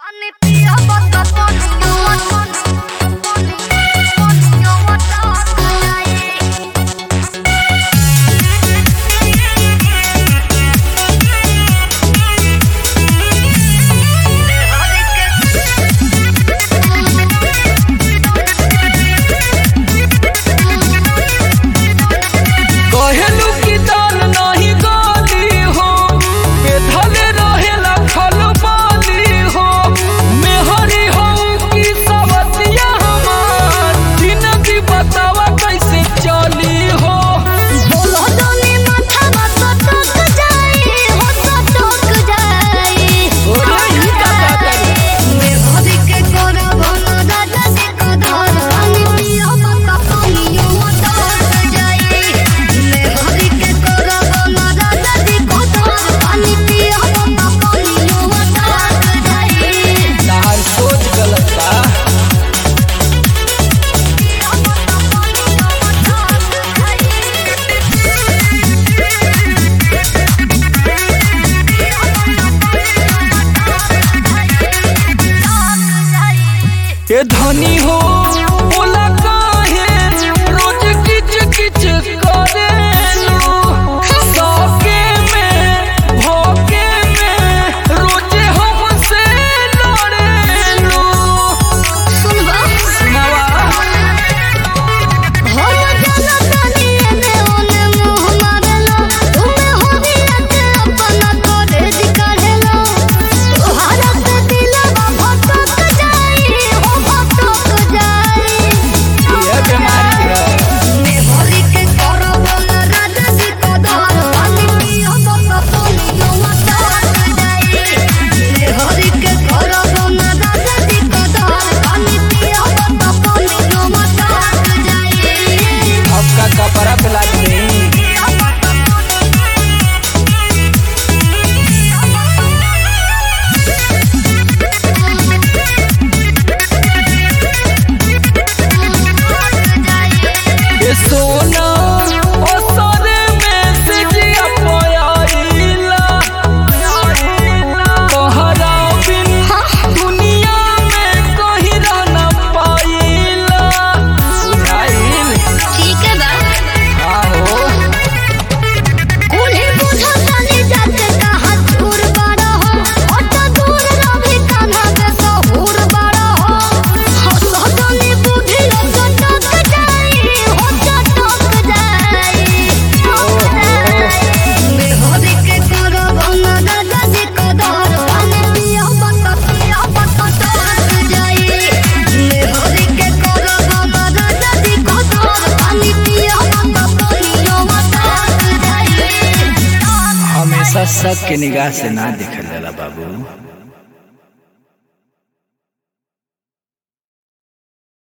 कहेलू की दाल नाही गाली हो बेधले रहेला खलबाली हो मेहरी हो की सवतिया हमार जिंदगी बतावा कैसे चली हो ओरे ई का का करी तहार सोच गलत बा ए धनी हो बोला काहे रोज किच किच करेलू सौके में भोगे में रोज हमसे लड़ेलू सुनावा ये बीमारी है आपका कपड़ा पिला दे ये सोना ओ सोने में से जिया पोयाइला तोहरा बिन दुनिया में कोई रह न पाइला बुझाइल ठीक है बा आहो उन्हें बुझा जाने जाते कहाँ दूर बड़ा हो और तो दूर रहे कान्हा के सहूर बड़ा हो हो सदनी बुद्धि हो चटक जाई हो चटक जाई मेहरी के करो बना दादा जी को दर पानी पिया बता पिया बता टक जाई मेहरी के करो बना दादा जी को दर पानी पिया बता पिया बता टक जाई हमेशा सबके निगाह से ना देखल जाला बाबू